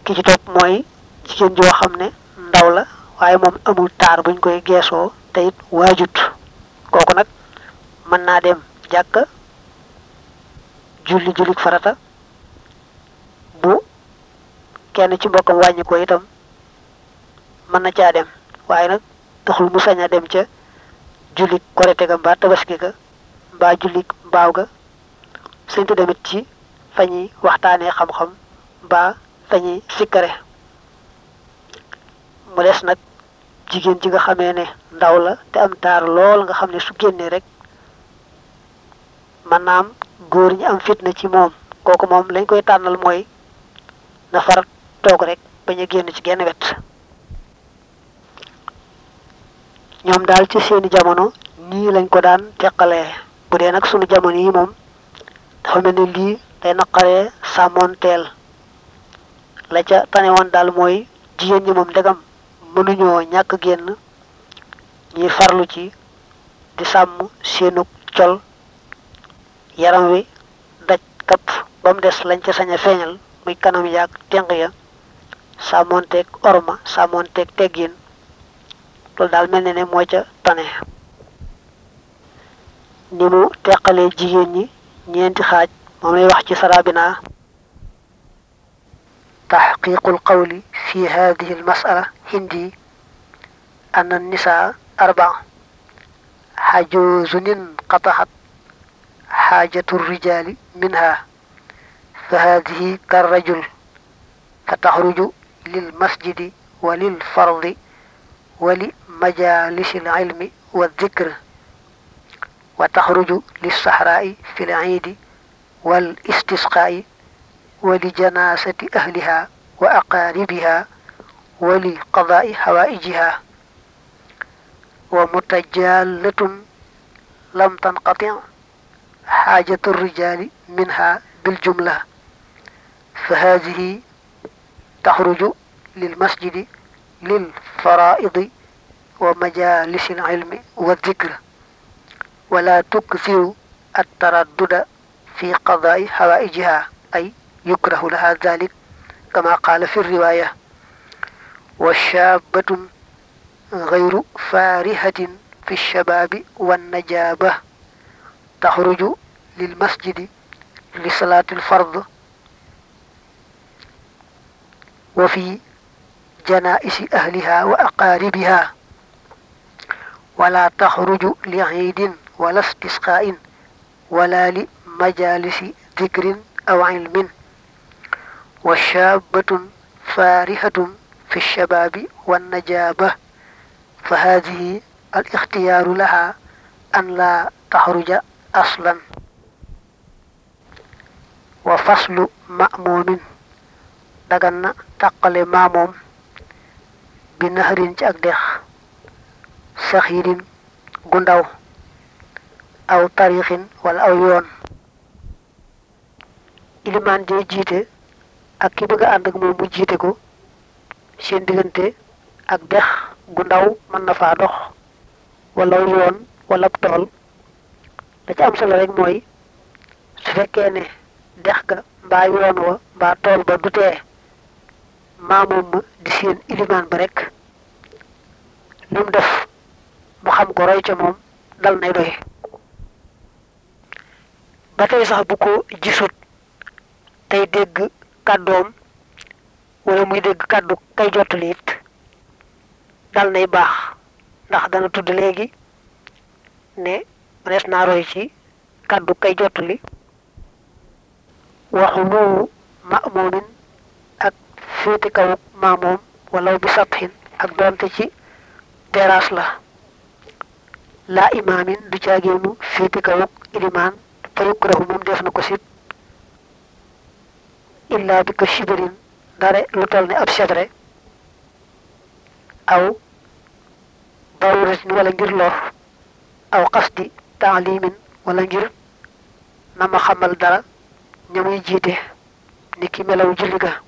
ki ci topp mooy jigéen joo xam ne ndaw la waaye moom amul taar buñ koy geesoo te it waajut kooku nag mën naa dem jàkka julli jullik farata bu kenn ci mbokkam wàññi ko itam mën na caa dem waaye nag taxul mu sañ a dem ca jullik korite ga mbaa tabaski ga mbaa jullik mbaaw ga sañtu demit ci fa ñuy waxtaanee xam-xam mbaa fa ñuy sikkare mu des nag jigéen ji nga xamee ne ndaw la te am taar lool nga xam ne su génnee rek man naam góor ñi am fitna ci moom kooku moom lañ koy tànnal mooy na far toog rek bañ a génn ci genn wet ñoom daal ci seeni jamono nii lañ ko daan teqalee bu dee nag sunu jamono yi moom dafa mel ne lii day naqaree sàmmoonteel la ca tane woon daal mooy jigéen ñi moom ndegam mënuñoo ñàkk génn ñuy farlu ci di sàmm seenu col yaram wi daj kapp ba mu des lañ ca sañ a feeñal muy kanam yaag tenq ya sàmmoonteeg orma sàmmoonteeg teggin loolu daal mel ne ne moo ca tane ni mu teqalee jigéen ñi ñeenti xaaj moom lay wax ci sarabina تحقيق القول في هذه المسألة هندي أن النساء أربع حجوز انقطعت حاجة الرجال منها فهذه كالرجل فتخرج للمسجد وللفرض ولمجالس العلم والذكر وتخرج للصحراء في العيد والاستسقاء ولجناسة أهلها وأقاربها ولقضاء حوائجها ومتجالة لم تنقطع حاجة الرجال منها بالجملة فهذه تخرج للمسجد للفرائض ومجالس العلم والذكر ولا تكثر التردد في قضاء حوائجها أي يكره لها ذلك كما قال في الرواية وشابة غير فارهة في الشباب والنجابة تخرج للمسجد لصلاة الفرض وفي جنائس أهلها وأقاربها ولا تخرج لعيد ولا استسقاء ولا لمجالس ذكر أو علم وشابة فارهة في الشباب والنجابة فهذه الاختيار لها أن لا تخرج أصلا وفصل مأموم دغنا تقل ماموم بنهر أكدخ سخير غنداو أو طريق ولا أو يون ilimaan jee jiite ak ki bëgg a ànd ak moom mu jiite ko seen diggante ak dex gu ndaw mën na faa dox wala yoon wala tool la ci am solo rek mooy su fekkee ne dex ga mbaa yoon wa mbaa tool ba du tee maamoom ma di seen ilimaan ba rek lu mu def mu xam ko roy ca moom dal nay doy ba tey sax bu ko gisut tey dégg kàddoom wala muy dégg kàddu kay jottali it dal nay baax ndax dana tudd léegi ne mënees naa roy ci kàddu kay jottali waxu moomu ma'mumin ak féete kaw maamoom wala bi saphin ak doonte ci terrasse la laa imaamin du caageenu féete kaw ilimaan fa yukrahu moom def na ko sib illa bi ko shibirin dare lu toll ne ab sebre aw daruratin wala ngir lor aw qasdi taalimin wala ngir na ma xamal dara ña muy jiite ni ki melaw julli ga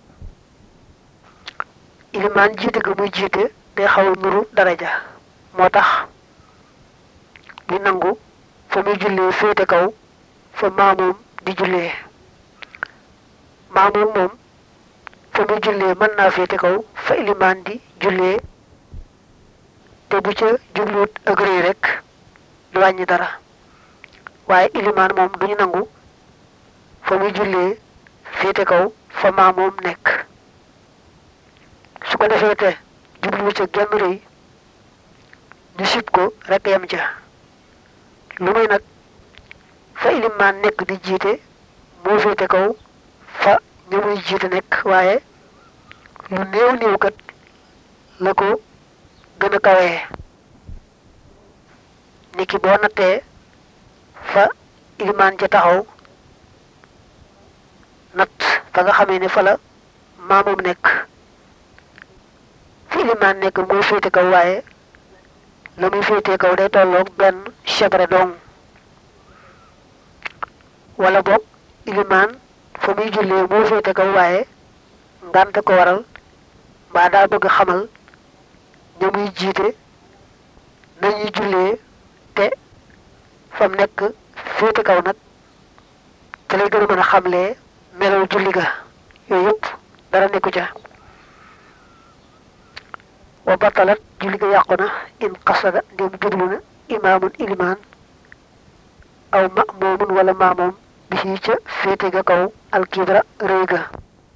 ilimaan jiite ga muy jiite day xaw a nuru daraja moo tax di nangu fa muy jullee féete kaw fa maamoom di jullee maamoom moom fa muy jullee mën naa féete kaw fa ilimaan di jullee te bu ca jubluwut ak rëy rek du wàññi dara waaye ilimaan moom duñu nangu fa muy jullee féete kaw fa maamoom nekk su ko defee te jubluwu ca genn rëy ñu sib ko rek yem ca lu muy nag fa ilimaan nekk di jiite moo féete kaw fa ñu muy jiite nekk waaye lu néew néew kat la ko gën a kawee niki boo nattee fa ilimaan ja taxaw natt fa nga xamee ne fa la maamum nekk fi ilimaan nekk mooy féete kaw waaye la muy féete kaw day tolloog benn chebre dong wala boog ilimaan fa muy jullee moo féete kaw waaye ngànt ko waral mbaa daa bëgg xamal ña muy jiite nañuy jullee te fam nekk féete kaw nag te lay gën a mën a xamlee melaw julli ga yooyu yëpp dara nekku ca wa batalat julli ga yàqu na in qasada ndem jublu na imaamun ilimaan aw ma'mumun wala maamoom bi ci ca féete ga kaw alkibra rëy ga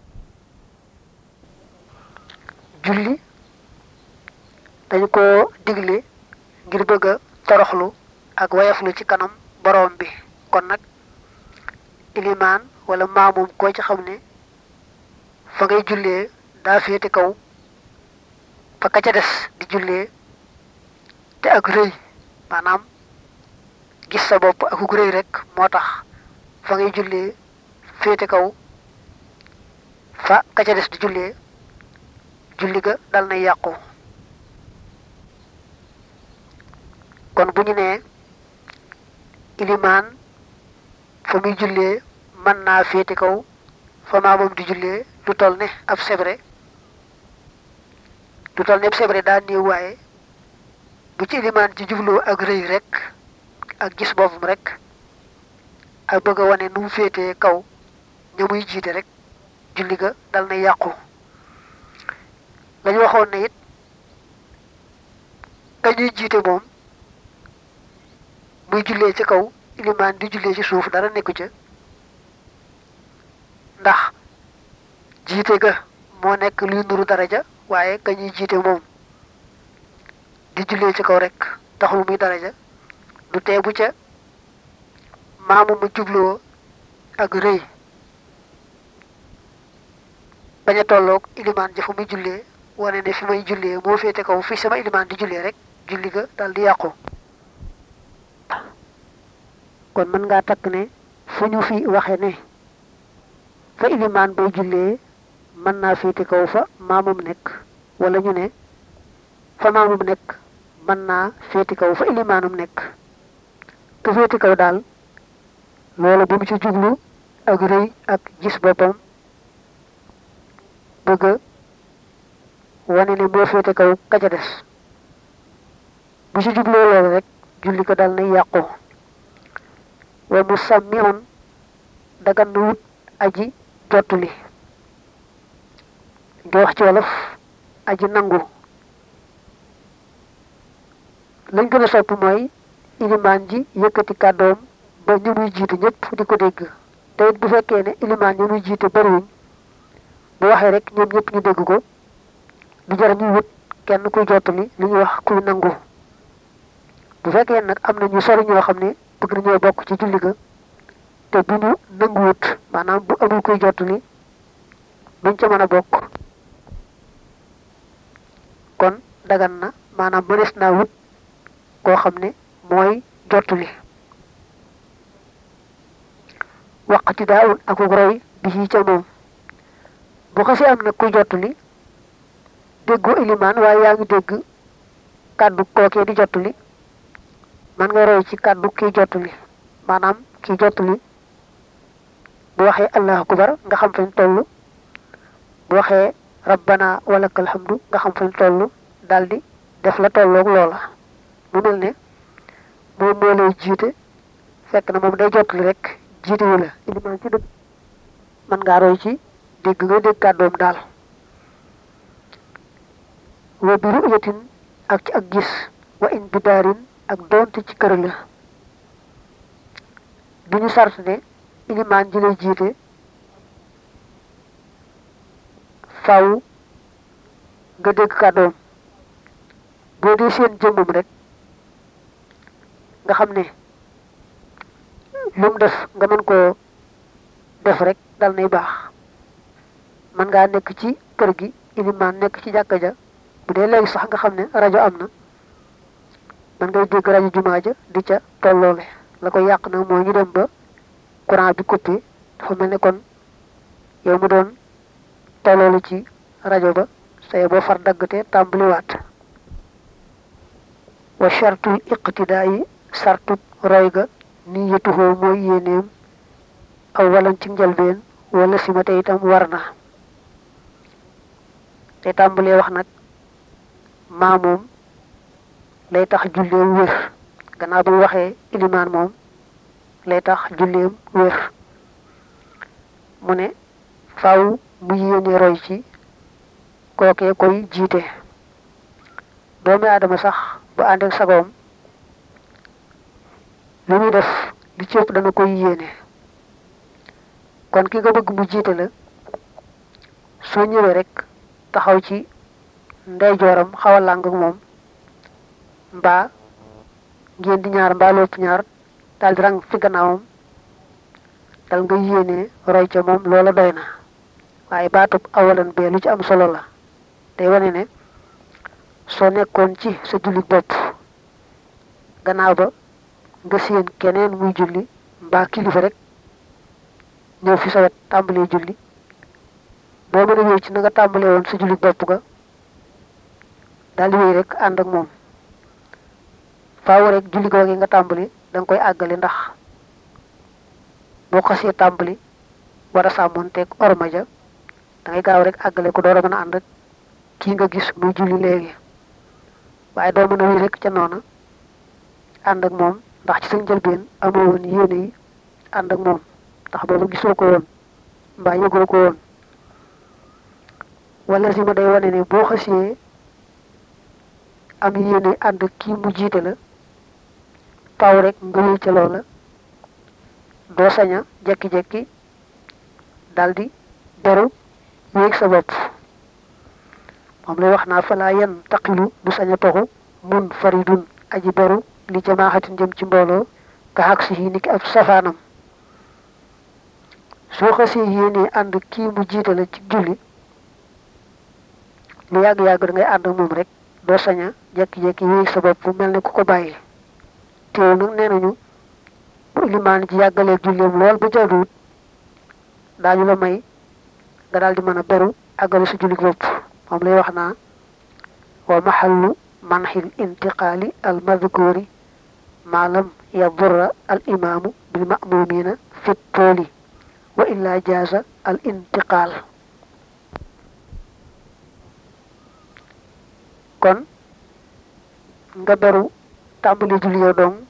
julli dañu ko digle ngir bëgg a toroxlu ak wayaflu ci kanam boroom bi kon nag ilimaan wala maamum koo ci xam ne fa ngay jullee daa féete kaw fa ka ca des di jullee te ak rëy maanaam gis sa bopp ak ug rëy rek moo tax fa ngay jullee féete kaw fa ka ca des di jullee julli ga dal na yàqu kon bu ñu nee ilimaan fa muy jullee mën naa féete kaw fa maamam di jullee lu toll ne ab sebre lu toll ne ab sebre daa néew waaye bu ci ilimaan ci jubloo ak rëy rek ak gis boppam rek ak bëgg a wane nu mu féetee kaw ña muy jiite rek julli ga dal na yàqu lañu waxoon ne it ka ñuy jiite moom muy jullee ci kaw ilimaan di jullee ci suuf dara nekku ca ndax jiite ga moo nekk luy nuru daraja waaye ka ñuy jiite moom di jullee ci kaw rek taxul muy daraja du tee bu ca maamu ma jubloo ak rëy bañ a tolloog ilimaan ja fu muy jullee wane ne fi may jullee moo féete kaw fi sama ilimaan di jullee rek julli ga dal di yàqu kon mën ngaa takk ne fu ñu fi waxe ne fa ilimaan bay jullee mën naa féete kaw fa maamum nekk wala ñu ne fa maamum nekk mën naa féete kaw fa ilimaanum nekk ku féete kaw daal loolu bu mu ci jublu ak rëy ak gis boppam bëgg wane ne moo féete kaw ka ca des bu ci jubloo loolu rek julli ko dal na yàqu wa mu sàmmiwoon dagan na wut aji jottuli di wax ci wolof aji nangu lañ gën a sopp mooy ilimaan ji yëkkati kàddoom ba ñu muy jiite ñëpp di ko dégg te it bu fekkee ne ilimaan ñu muy jiite bariwuñ bu waxee rek ñoom ñëpp ñu dégg ko du jar ñuy wut kenn kuy jottali li ñuy wax kuy nangu bu fekkee nag am na ñu sori ñoo xam ne bëgg nañoo bokk ci julli ga te bu ñu nanguwut maanaam bu amul kuy jottali duñ ca mën a bokk kon dagan na maanaam mënees naa wut koo xam ne mooy jottali waqti daa un ak roy bi ci ca moom bu xasee am nag kuy jottali déggoo ilimaan waaye yaa ngi dégg kàddu kookee di jottali man nga roy ci kàddu kiy jottali maanaam kiy jottali bu waxee allahu akbar nga xam fañ toll bu waxee rabbana walakal hamdu nga xam fañ toll daldi def la tolloog loola mu mel ne moom moo lay jiite fekk na moom day jottali rek jiite wu la ilimaan ci dëgg mën ngaa roy ci dégg nga dégg kàddoom daal wa bi ru'yatin ak ci ak gis wa in bi daarin ak doonte ci kër la bi ñu sart ne ilimaan ji lay jiite faw nga dégg kàddoom boo dee seen jëmmam rek nga xam ne lu mu def nga mën koo def rek dal nay baax mën ngaa nekk ci kër gi ilimaan nekk ci jàkka ja bu dee léegi sax nga xam ne rajo am na mën ngay dégg rajo jumaa ja di ca tolloole la koy yàq nag mooy ñu dem ba courant bi coupé dafa mel ne kon yow mu doon tolloolu ci rajo ba say boo far daggate tàmbaliwaat wa chartul iqtidaa yi sartut roy ga ni yetuhoo mooy yéeneem aw walan ci njëlbeen wala simate itam war na te tàmbalee wax nag maa moom lay tax julleem wér gannaaw bi waxee ilimaan moom lay tax julleem wér mu ne faaw mu yéene roy ci kookee koy jiite doomi aadama sax bu ànd ak sagoom li muy def li ci ëpp dana koy yéene kon ki nga bëgg mu jiite la soo ñëwee rek taxaw ci ndeyjooram xaw a làng ak moom mbaa ngeen di ñaar mbaa lépp ñaar daal di rang fi gannaawam dal nga yéene roy ca moom loola doy na waaye baatub awalan bee lu ci am solo la day wane ne soo nekkoon ci sa julli bopp gannaaw ba nga séen keneen muy julli mbaa kilifa rek ñëw fi sa wet tàmbalee julli boo mën a wéy ci na nga tàmbalee woon sa julli bopp ga daal di wéy rek ànd ak moom faaw rek julli googu nga tàmbali da nga koy àggale ndax boo xasee tàmbali war a sàmmoonteeg orma ja da ngay gaaw rek àggale ko door a mën a ànd ak kii nga gis muy julli léegi waaye doo mën a wéy rek ca noona ànd ak moom ndax ci sa njëlbeen amoo woon yéene yi ànd ak moom ndax boobu gisoo ko woon mbaa yëgoo ko woon wala si ma day wane ne boo xasee am yéene ànd ak kii mu jiite la faaw rek nga wéy ca loola doo saña jekki-jekki daldi beru yéeg sa bopp moom lay wax naa falaa yan taqilu du saña toxu mun faridun aji beru li jamaaxatin jëm ci mbooloo ka xaq si yi niki ab safaanam soo xasee yéenee ànd kii mu jiite la ci julli lu yàgg-yàgg da ngay ànd ak moom rek doo saña jekki-jekki wéeg sa bopp mel ne ku ko bàyyi teew nag nee nañu bu ilimaan ji yàggalee julleem lool ba jaaduwut daañu la may nga daal di mën a beru àggale sa julli bopp moom lay wax naa wa maxallu manxil intiqaali al madkuri ma lam yadurra al imaamu bil ma'mumina fi tooli wa illa jaaza al intiqaal kon nga beru tàmbali julli yow dong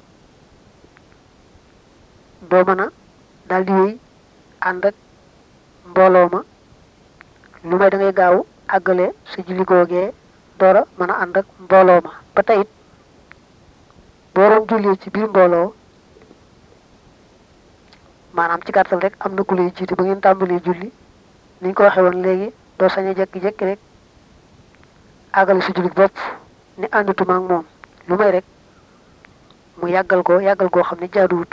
doo mën a daal di wéy ànd ak mbooloo ma lu may da ngay gaaw àggale sa julli googee doora mën a ànd ak mbooloo ma ba tey it boo doon jullee ci biir mbooloo maanaam ci gàttal rek am na ku lay jiite ba ngeen tàmbalee julli ni ñu ko waxee woon léegi doo sañ a jekki-jekki rek àggale sa julli bopp ni àndatuma ak moom lu may rek mu yàggal ko yàggal koo xam ne jaaduwut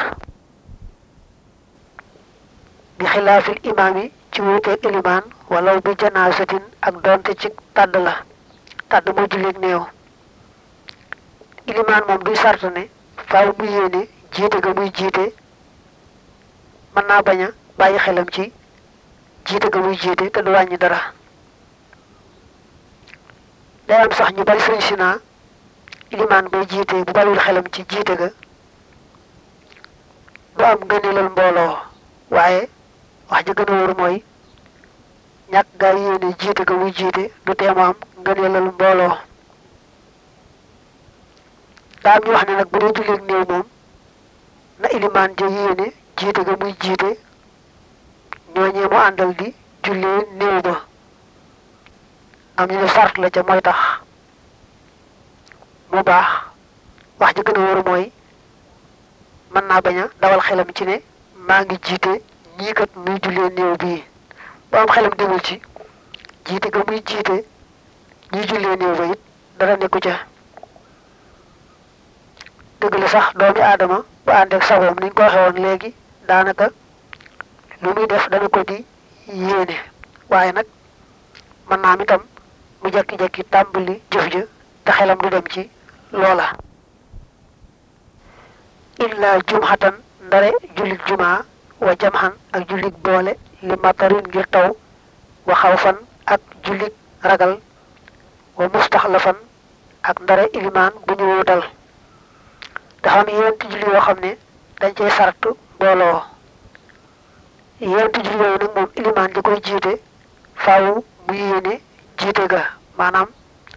bi xilaafil imaam yi ci wuuteeg ilimaan walaw bi janaasatin ak doonte ci tàdd la tàdd mooy julleeg néew ilimaan moom duy sart ne faaw mu yéene jiite ga muy jiite mën naa bañ a bàyyi xelam ci jiite ga muy jiite te du wàññi dara day am sax ñu bari sëriñ si naa ilimaan bay jiite bu bàyyiwul xelam ci jiite ga du am ngëneelal mbooloo waaye wax ji gën a wóor mooy ñàkk gaa yéene jiite ga muy jiite du teemu am ngëneelal mbooloo daa am ñu wax ne nag bu dee julleeg néew moom na ilimaan ja yéene jiite ga muy jiite ñooñee mu àndal di jullee néew ba am ñu ne sart la ca mooy tax mu baax wax ji gën a wóor mooy mën naa bañ a dawal xelam ci ne maa ngi jiite ñii kat muy jullee néew bii ba am xelam demul ci jiite ga muy jiite ñii jullee néew ba it dara nekku ca dëgg la sax doomi aadama bu àndeek sagoom niñ ko waxee woon léegi daanaka lu muy def dana ko di yéene waaye nag mën naa am itam mu jekki-jekki tàmbali jëf ja te xelam du dem ci loola illa jumxatan ndare jullit jumaa wa jamxan ak jullit boole li matarin ngir taw wa xawfan ak jullit ragal wa mustaxlafan ak ndare ilimaan bu ñu wuutal dafa am yéenti julli yoo xam ne dañ cey sart mbooloo yéenti julli yooyu nag moom ilimaan di koy jiite faaw mu yéene jiite ga maanaam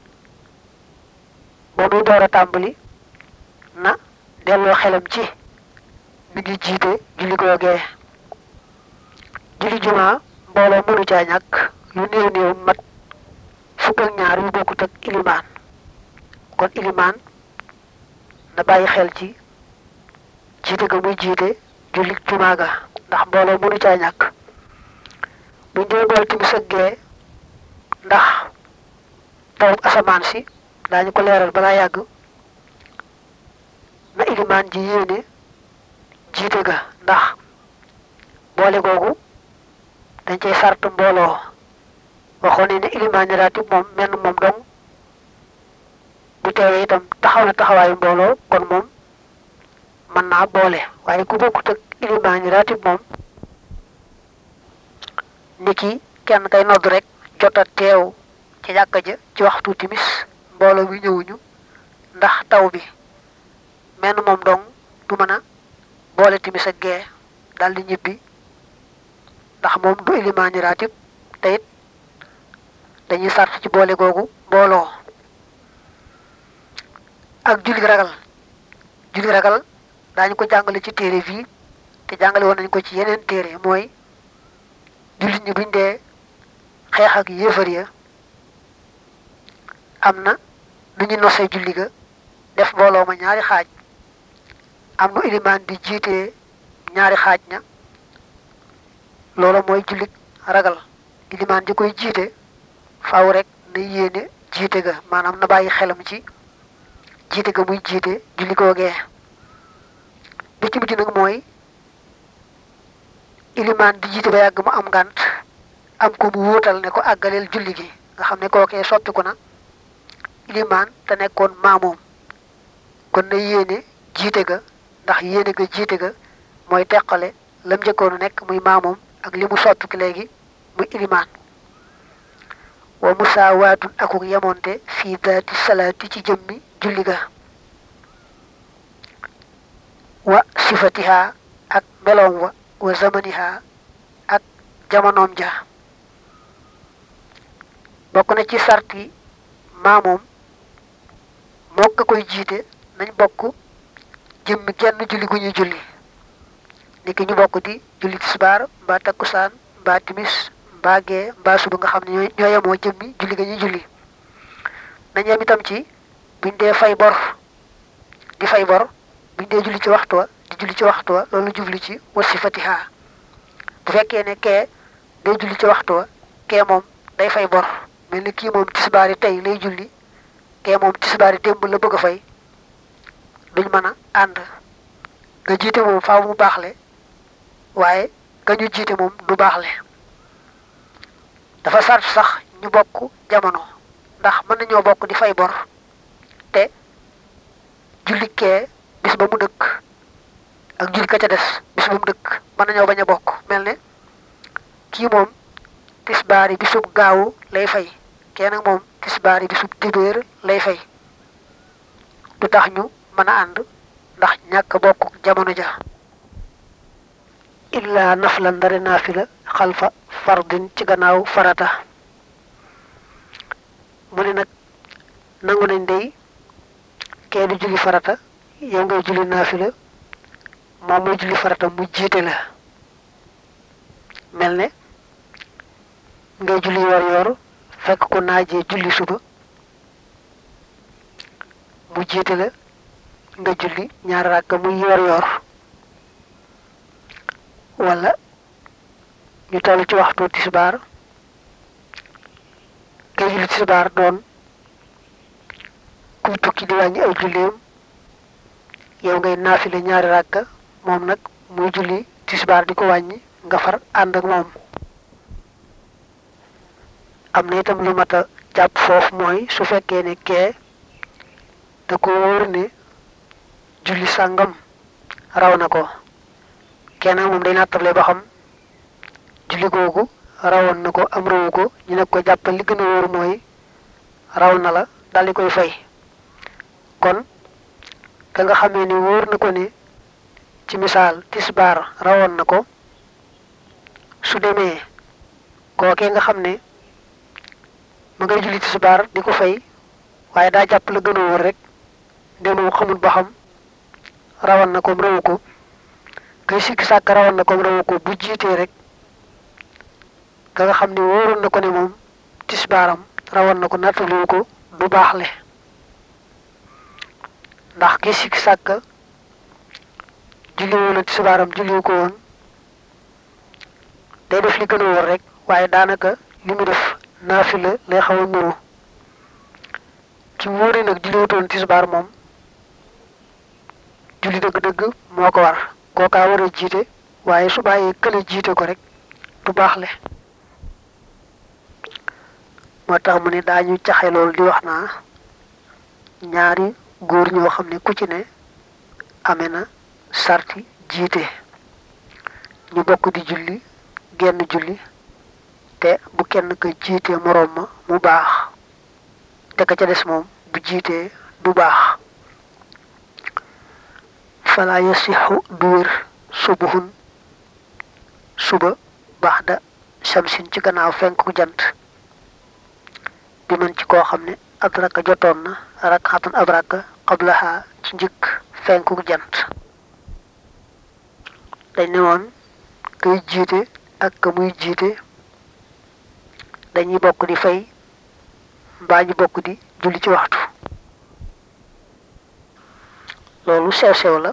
ba muy door a tàmbali na delloo xelam ci mi ngi jiite julli googee julli jumaa mbooloo mënu caa ñàkk lu néew néew mat fukk ak ñaar yu bokkut ak ilimaan kon ilimaan na bàyyi xel ci jiite ga muy jiite julli jumaa ga ndax mbooloo mënu caa ñàkk buñ dee bool timis ak gee ndax tawub asamaan si daañu ko leeral balaa yàgg na ilimaan ji yéene jiite ga ndax boole googu dañ cay sart mbooloo waxoon ne ne ilimaan ñi raatib moom menn moom dong bu teewee itam taxaw na taxawaayu mbooloo kon moom mën naa boole waaye ku bokkut ak ilimaan ñi raatib moom ni ki kenn kay nodd rek jota teew ci jàkka ja ci waxtu timis mbooloo mi ñëwuñu ndax taw bi menn moom dong du mën a boole timis ak gee dal di ñibbi ndax moom du ilimaani raatib te it dañuy sart ci boole googu mbooloo ak julli ragal julli ragal daañu ko jàngale ci téere fii te jàngale woon nañu ko ci yeneen téere mooy jullit ñi buñ dee xeex ak yéefar ya am na nu ñu nosee julli ga def mbooloo ma ñaari xaaj am nu ilimaan di jiitee ñaari xaaj ña loolu mooy jullit ragal ilimaan di koy jiite faaw rek na yéene jiite ga maanaam na bàyyi xelam ci jiite ga muy jiite julli googee bi ci mujj nag mooy ilimaan di jiite ba yàgg mu am ngànt am ko mu wuutal ne ko àggaleel julli gi nga xam ne kookee soppiku na ilimaan te nekkoon maamoom kon na yéene jiite ga ndax yéene ga jiite ga mooy teqale lam njëkkoonu nekk muy maamoom ak li mu soppiku léegi muy ilimaan wa musaawaatun akuk yemonte fii daati salaati ci jëmmi julli ga wa sifatiha ak meloom wa wa zamaniha ak jamonoom ja bokk na ci sarti maamoom moo ka koy jiite nañ bokk jëmmi genn julli gu ñuy julli niki ñu bokk di julli tisbaar mbaa takkusaan mbaa timis mbaa gee mbaa suba nga xam ne ñoo yemoo jëmmi julli ga ñuy julli nañ yem itam ci buñ dee fay bor di fay bor buñ dee julli ci waxtu wa di julli ci waxtu wa loolu jubli ci wasi fatiha bu fekkee ne kee day julli ci waxtu wa kee moom day fay bor mel ni kii moom tisbaari tey lay julli kee moom tisbaari démb la bëgg a fay duñ mën a ànd nga jiite moom faaw mu baaxle waaye ka ñu jiite moom du baaxle dafa sart sax ñu bokk jamono ndax mën nañoo bokk di fay bor te julli kee bis ba mu dëkk ak julli ka ca des bis ba mu dëkk mën nañoo bañ a bokk mel ne kii moom tisbaari bisub gaawu lay fay kee nag moom tisbaari bisub dibéer lay fay du tax ñu mën a ànd ndax ñàkk bokk jamono ja illa nafla ndare naafila xalfa fardin ci gannaaw farata mu ne nag nangu nañ day kee di julli farata yow ngay julli naafila moom mooy julli farata mu jiite la mel ne ngay julli yor yor fekk ko naajee julli suba mu jiite la nga julli ñaari ràkka muy yor yor wala ñu toll ci waxtu tisbaar ngay julli tisbaar doon kuy tukki di wàññi ay julleem yow ngay naafile ñaari ràkka moom nag muy julli tisbaar di ko wàññi nga far ànd ak moom am na itam lu mat a jàpp foofu mooy su fekkee ne kee da ko wóor ne julli sàngam raw na ko kenn moom day nattable ba xam julli googu rawoon na ko am rawu ko ñu ne ko jàppal li gën a wóor mooy raw na la dal di koy fay kon ka nga xamee ni wóor na ko ne ci misaal tisbaar rawoon na ko su demee kookee nga xam ne ma ngay julli tisbaar di ko fay waaye daa jàpp la gën a wóor rek demoo xamul ba xam rawoon na ko rawu ko kay sikki sàkk rawoon na ko rawu ko bu jiitee rek ka nga xam ne wóoroon na ko ne moom tisbaaram rawoon na ko nattaliwu ko du baaxle ndax ki sikki sàkk julli woon na tisbaaram julliwu ko woon day def li gën a wóor rek waaye daanaka li mu def naafila lay xaw a nuru ki wóoree nag julliwutoon tisbaar moom julli dëgg-dëgg moo ko war kookaa war a jiite waaye su bàyyee kële jiite ko rek du baaxle moo tax mu ne daañu caxe loolu di wax naa ñaari góor ñoo xam ne ku ci ne amee na sarti jiite ñu bokk di julli genn julli te bu kenn ka jiitee moroom ma mu baax te ka ca des moom bu jiitee du baax fala yasixu du wér subuhun suba baxda shamsin ci gannaaw fenku jant bi mën ci koo xam ne adraka jotoon na rakxatan ab rakka qablaha ci njëkk fenku jant dañ ne woon kay jiite ak ka muy jiite dañuy bokk di fay mbaa ñu bokk di julli ci waxtu loolu sew sew la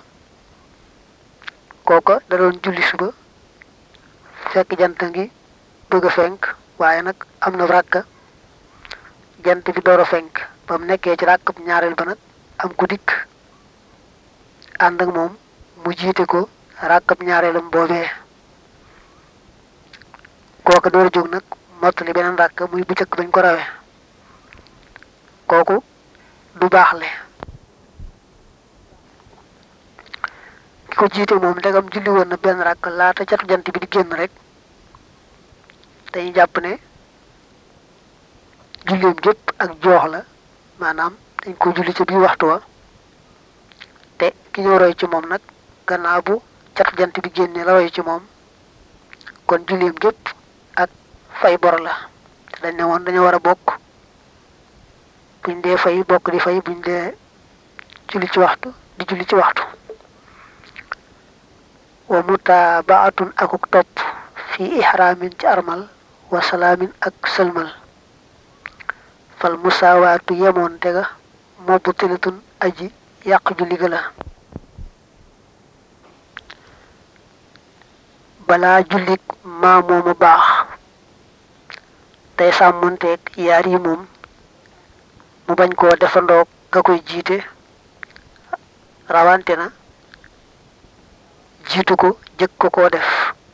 kooka da doon julli suba fekk jant ngi bëgg a fenk waaye nag am na ràkka jant bi door a fenk ba mu nekkee ci ràkkab ñaareel ba nag am ku dikk ànd ak moom mu jiite ko ràkkab ñaareelam boobee kooka door a jóg nag mottali beneen ràkk muy bu jëkk bañ ko rawee kooku du baaxle ki ko jiite moom ndegam julli woon na benn ràkk laata catu jant bi di génn rek dañuy jàpp ne julleem gépp ak joox la maanaam dañ ko julli ca biir waxtu wa te ki ñëw roy ci moom nag gannaaw bu catu jant bi génnee la roy ci moom kon julleem gépp ak fay bor la te dañ ne woon dañoo war a bokk buñ dee fay bokk di fay buñ dee julli ci waxtu di julli ci waxtu wa mutaabaatun akuk topp fi ihraamin ci armal wa salaamin ak sëlmal fal musaawaatu yemoon tega mobbu tilatun aji yàq julli ga la balaa jullik maa mooma baax tey sàmmonteeg yaar yi moom mu bañ koo defandoog nga koy jiite rawante na jiitu ko jëkk ko koo def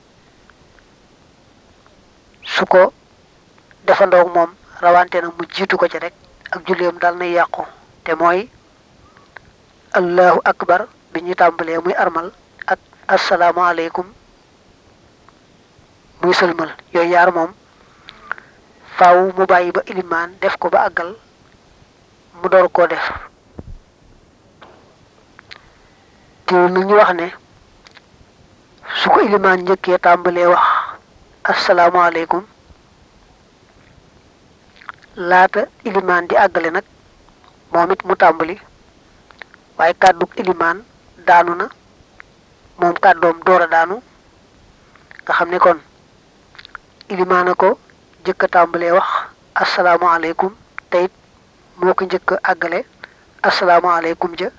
su ko defandoog moom rawante na mu jiitu ko ci rek ak julleem dal nay yàqu te mooy allahu akbar bi ñu tàmbalee muy armal ak asalaamaaleykum muy sëlmal yooyu yaar moom faaw mu bàyyi ba ilimaan def ko ba àggal mu door koo def teewul nag ñu wax ne su ko ilimaan njëkkee tàmbalee wax asalaamaaleykum laata ilimaan di àggale nag moom it mu tàmbali waaye kàddug ilimaan daanu na moom kàddoom door a daanu nga xam ne kon ilimaan a ko jëkk a tàmbalee wax asalaamaaleykum te it moo ko njëkk a àggale asalaamaaleykum ja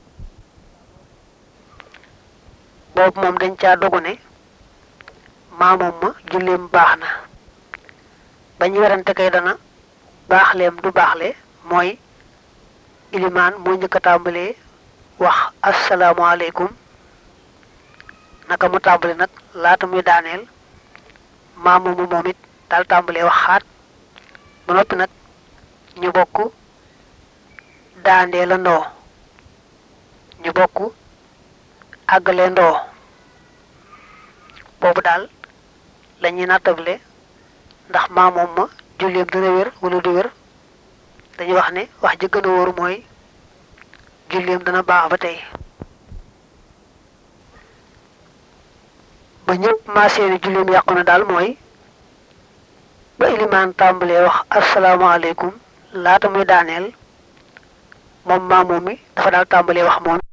boobu moom dañ caa dogu ne maamoom ma julleem baax na ba ñu werante kay dana baaxleem du baaxle mooy ilimaan moo njëkk a tàmbalee wax asalaamaaleykum naka mu tàmbali nag laata muy daaneel maamoom moom it daal tàmbalee wax xaat ba noppi nag ñu bokk daandee la ndoo ñu bokk àggale ndoo boobu daal la ñuy nattable ndax maamoom ma julleem dana wér wala du wér dañuy wax ne wax ji gën a wóor mooy julleem dana baax ba tey ba ñëpp maa seeni julleem yàqu na daal mooy ba ilimaan tàmbalee wax asalaamaaleykum laata muy daaneel moom maamoom mi dafa daal tàmbalee wax moom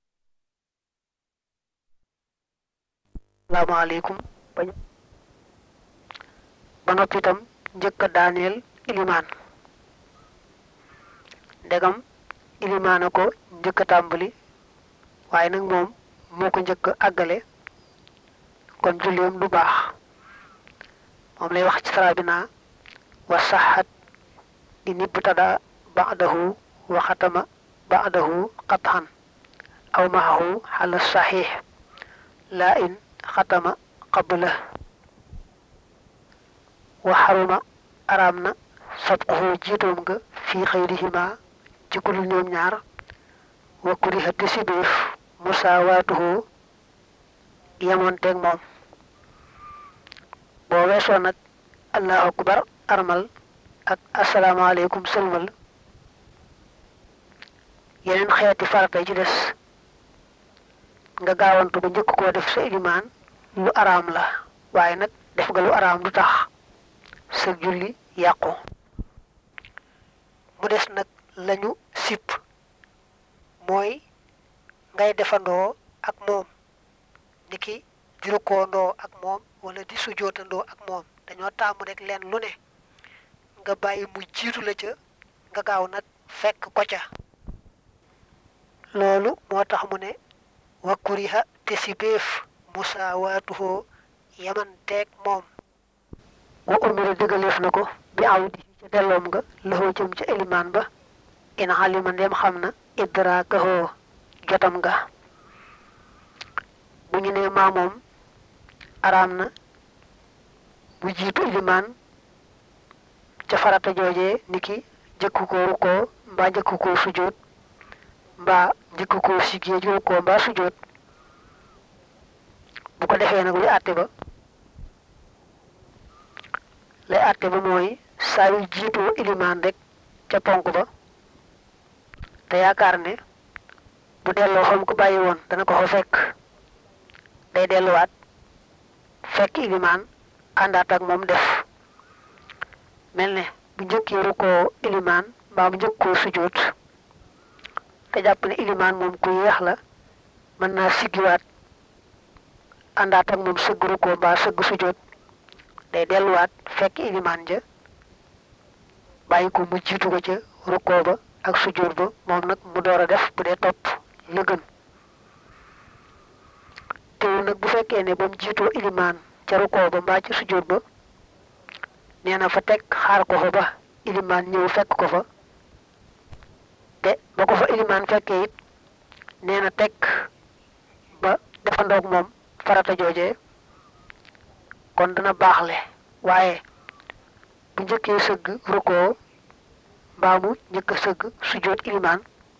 asalaamaaleykum ba noppi itam njëkk a daaneel ilimaan ndegam ilimaan a ko njëkk a tàmbali waaye nag moom moo ko njëkk a àggale kon julleem du baax moom lay wax ci sara bi naa wa saxat in ibtada ba'dahu wa xatama ba'dahu qat'an aw maahu xala saxiix laa in xatama qabla wa xaruma araam na sabquhu jiitoom nga fii xayrihima ci ku dul ñoom ñaar wa kuriha te sibeef musaawaatuhu yemoonteeg moom boo weesoo nag allahu akbar armal ak asalaamaaleykum sëlmal yeneen xeeti farata yi ci des nga gaawantu ba njëkk koo def sa ilimaan lu araam la waaye nag def nga lu araam du tax sa julli yàqu mu des nag lañu sipp mooy ngay defandoo ak moom ni ki di rukkoondoo ak moom wala di sujjootandoo ak moom dañoo taamu rek leen lu ne nga bàyyi mu jiitu la ca nga gaaw nag fekk ko ca loolu moo tax mu ne wa kuriha te si béef musaawaatuhoo yamanteeg moom wa umira digaleef na ko bi awdi ca delloom nga laxoo jëm ca elimaan ba in xalima ndem xam na idraakahoo jotam nga bu ñu nee maa moom araam na bu jiitu ilimaan ca farata joojee niki jëkku ko rukkoo mbaa jëkku ko sujjóot mbaa jëkku ko siggee ji rukkoo mbaa sujjóot bu ko defee nag luy àtte ba lay àtte ba mooy saa yu jiitoo ilimaan rek ca ponk ba te yaakaar ne bu delloo xam ko bàyyi woon dana ko fa fekk day delluwaat fekk ilimaan àndaat ak moom def mel ne bu njëkkee rukkoo ilimaan mbaa bu njëkkoo sujjóot te jàpp ne ilimaan moom ku yeex la mën naa siggiwaat àndaat ak moom sëgg rukkoo mbaa sëgg sujjóot day delluwaat fekk ilimaan ja bàyyi ko mu jiitu ko ca rukkoo ba ak sujjóot ba moom nag mu door a def bu dee topp la gën teewul nag bu fekkee ne ba mu jiitoo ilimaan ca rukkoo ba mbaa ca sujjóot ba nee na fa teg xaar ko fa ba ilimaan ñëw fekk ko fa te ba ko fa ilimaan fekkee it nee na teg ba defandoog moom farata joojee kon dana baaxle waaye bu njëkkee sëgg rukkoo mbaa mu njëkk a sëgg sujjóot ilimaan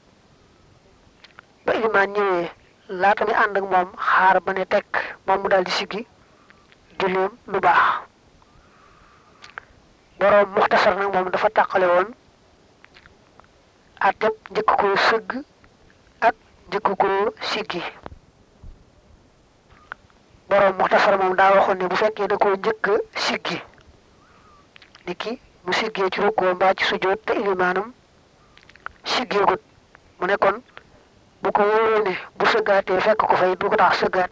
ba ilimaan ñëwee laata mi ànd ak moom xaar ba ne tekk moom mu daal di siggi julleem lu baax boroom muxtasar nag moom dafa tàqale woon àtteb njëkk koo sëgg ak njëkk koo siggi boroom muxtasar moom daa waxoon ne bu fekkee da koo njëkk siggi ni ki mu siggee ci rukkoo mbaa ci sujjóot te ilimaanam siggeegut mu ne kon bu ko wóoree ne bu sëggaatee fekk ko fay du ko tax sëggaat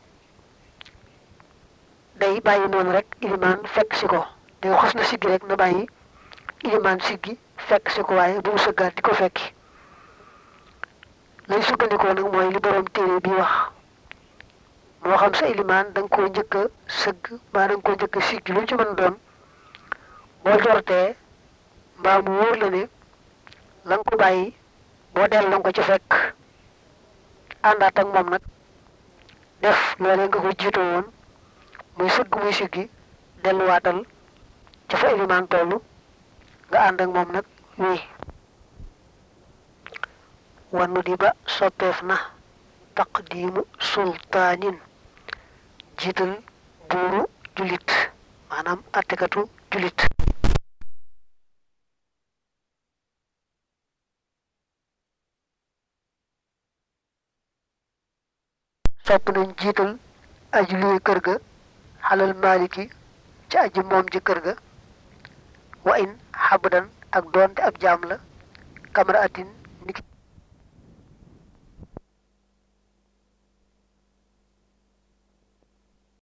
day bàyyi noonu rek ilimaan fekk si ko day xos na siggi rek na bàyyi ilimaan siggi fekk si ko waaye bu mu sëggaat di ko fekki lay sukkandikoo nag mooy li borom téere bi wax moo xam sa ilimaan da nga koo njëkk a sëgg mbaa da nga koo njëkk a siggi lu ci mën doon boo jortee mbaa mu wóor la ne la nga ko bàyyi boo dell la nga ko ci fekk àndaat ak moom nag def loolee nga ko jiitoo woon muy sëgg muy siggi delluwaatal ca fa ilimaan tollu nga ànd ak moom nag wii wannu di ba soppeef na taqdiimu sultaanin jiital buuru julit maanaam attekatu julit sopp nañ jiital aji luy kër ga xalal maaliki ci aji moom ji kër ga wa in xabdan ak doonte ab jaam la kamara atin